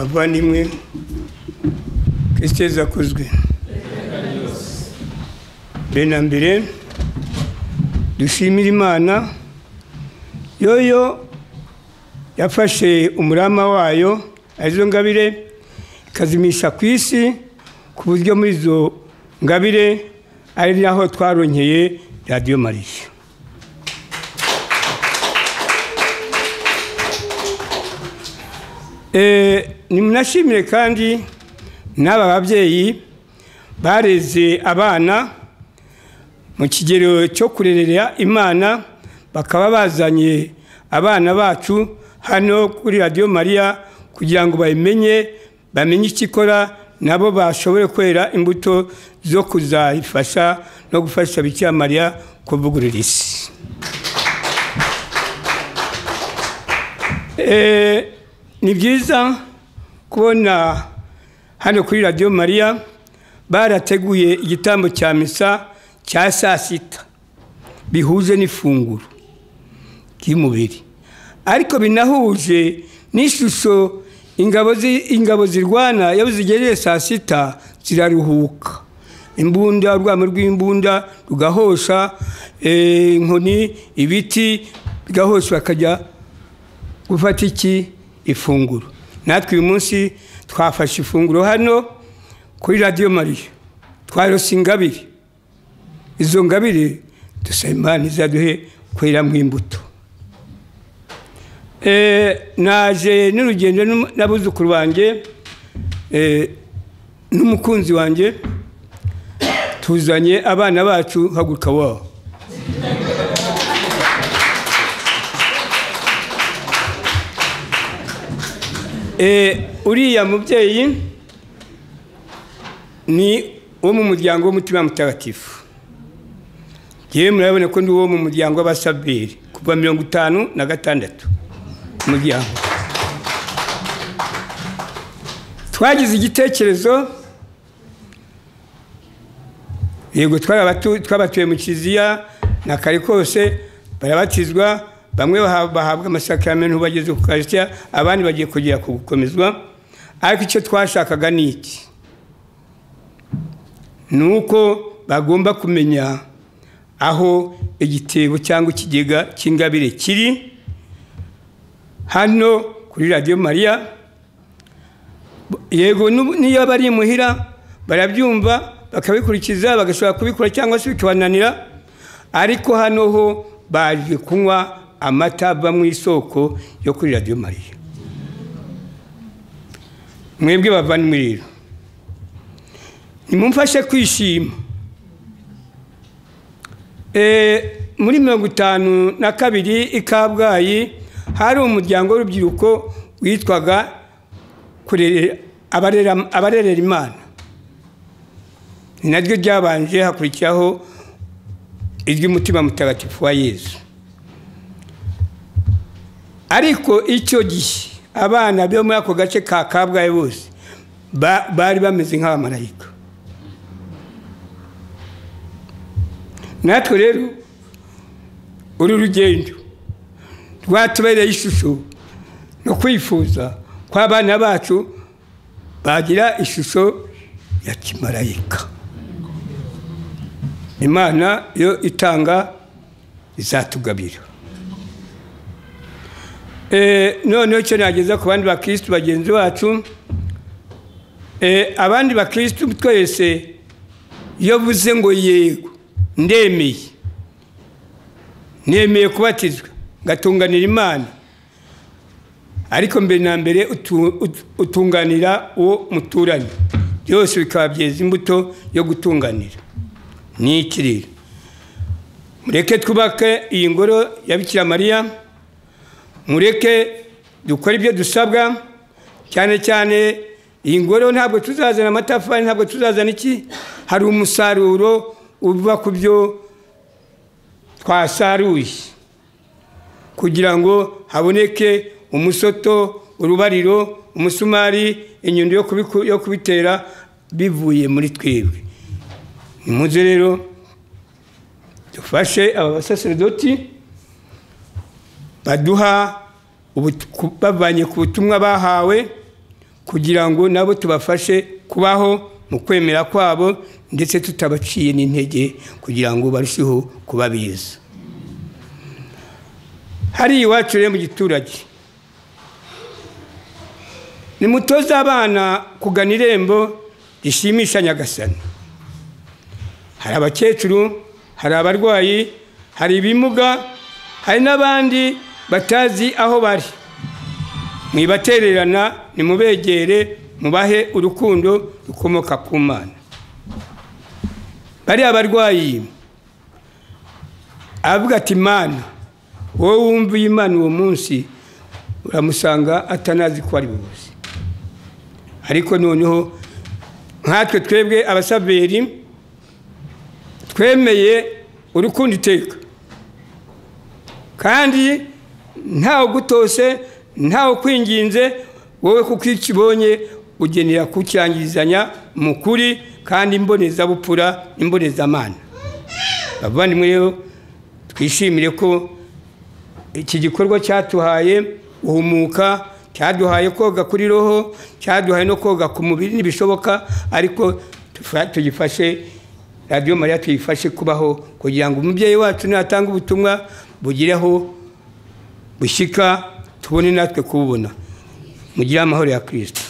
bavandimwe kesitezi akozwe mbere na mbere dushimire imana yoyo yafashe umurama wayo arizo ngabire ikazimisha ku isi ku buryo muri izo ngabire ari naho twaronkeye radiyo mariya nimunashimire kandi n'aba babyeyi bareze abana mu kigero cyo kurerera imana bakaba bazanye abana bacu hano kuri radiyo mariya kugira ngo bayimenye bamenye icyo ikora nabo bashobore kwera imbuto zo kuzayifasha no gufasha bikira mariya kuvugurura isi ni byiza kubona hano kuri radiyo mariya barateguye igitambo cya misa cya saa sita bihuje n'ifunguro ry'umubiri ariko binahuje n'ishusho ingabo zirwana iyo zigereye saa sita ziraruhuka imbunda urwamo rw'imbunda rugahosha inkoni ibiti bigahosha bakajya gufata iki ifunguro natwe uyu munsi twafashe ifunguro hano kuri radiyo mariya twarose ingabire izo ngabire dusaba imana izaduhe kweramo imbuto naje n'urugendo n'abuzukuru banjye n'umukunzi wanjye tuzanye abana bacu haguruka wabo uriya mubyeyi ni uwo mu muryango w'umutima mutagatifu yewe murabona ko ndi uwo mu muryango w'abasaberi kuva mirongo itanu na gatandatu umuryango twagize igitekerezo yego twabatuye mu kiliziya na kare kose barabatizwa bamwe bahabwa amasakaramentu bageze ku karisitiya abandi bagiye kugera ku gukomezwa ariko icyo twashakaga ni iki ni uko bagomba kumenya aho igitebo cyangwa ikigega cy'ingabire kiri hano kuri radiyo mariya yego n'iyo bari imuhira barabyumva bakabikurikiza bagashobora kubikora cyangwa se bikabananira ariko hano ho baje kunywa amata ava mu isoko yo kuri radiyo mariya mwebwe bavandimwe rero nimumfashe kwishima muri mirongo itanu na kabiri i kabgayi hari umuryango w'urubyiruko witwaga abarerera imana ni naryo ryabanje hakurikiraho iry'umutima mutagatifu wa yezu ariko icyo gihe abana bo muri ako gace ka kabgayi bose bari bameze nk'abamarayika natwe rero uru rugendo rwatubereye ishusho no kwifuza ko abana bacu bagira ishusho ya kimarayika imana yo itanga izatugabira noneho icyo nageza ku bandi bakirisitu bagenzi bacu abandi bakirisitu twese iyo buze ngo yego ndemeye nemeye kubatizwa ngatunganira imana ariko mbere na mbere utunganira uwo muturanye byose bikaba byeza imbuto yo gutunganira ni iki rero mureke twubake iyi ngoro ya bikira mariya mureke dukore ibyo dusabwa cyane cyane iyi ngoro ntabwo tuzazana amatafari ntabwo tuzazana iki hari umusaruro uva ku byo twasaruye kugira ngo haboneke umusoto urubariro umusumari inyundo yo kubitera bivuye muri twebwe nimuze rero dufashe aba basaserdoti baduha bavanye ku butumwa bahawe ku kugira ngo nabo tubafashe kubaho mu kwemera kwabo ndetse tutabaciye n'intege kugira ngo barusheho kuba beza hari iwacu rero mu giturage ni mutoza abana kugana irembo rishimisha nyagasani hari abakecuru hari abarwayi hari ibimuga hari n'abandi batazi aho bari mwibatererana nimubegere mubahe urukundo rukomoka ku mana bariya barwayi aravuga ati mana wowe wumviye imana uwo munsi uramusanga atanazi ko ari bubuze ariko noneho nkatwe twebwe abasaveri twemeye urukundo iteka kandi ntawe gutose ntawe kwinginze wowe kuko icyo ubonye ugenera kucyangirizanya mu kuri kandi imbonezabupfura imbonezamana abavandimwe rero twishimire ko iki gikorwa cyatuhaye guhumuka cyaduhaye koga kuri roho cyaduhaye no koga ku mubiri ntibishoboka ariko tugifashe radiyo mariya tuyifashe kubaho kugira ngo umubyeyi wacu natanga ubutumwa bugireho bushyika tubone natwe kububona mugire amahoro ya kirisita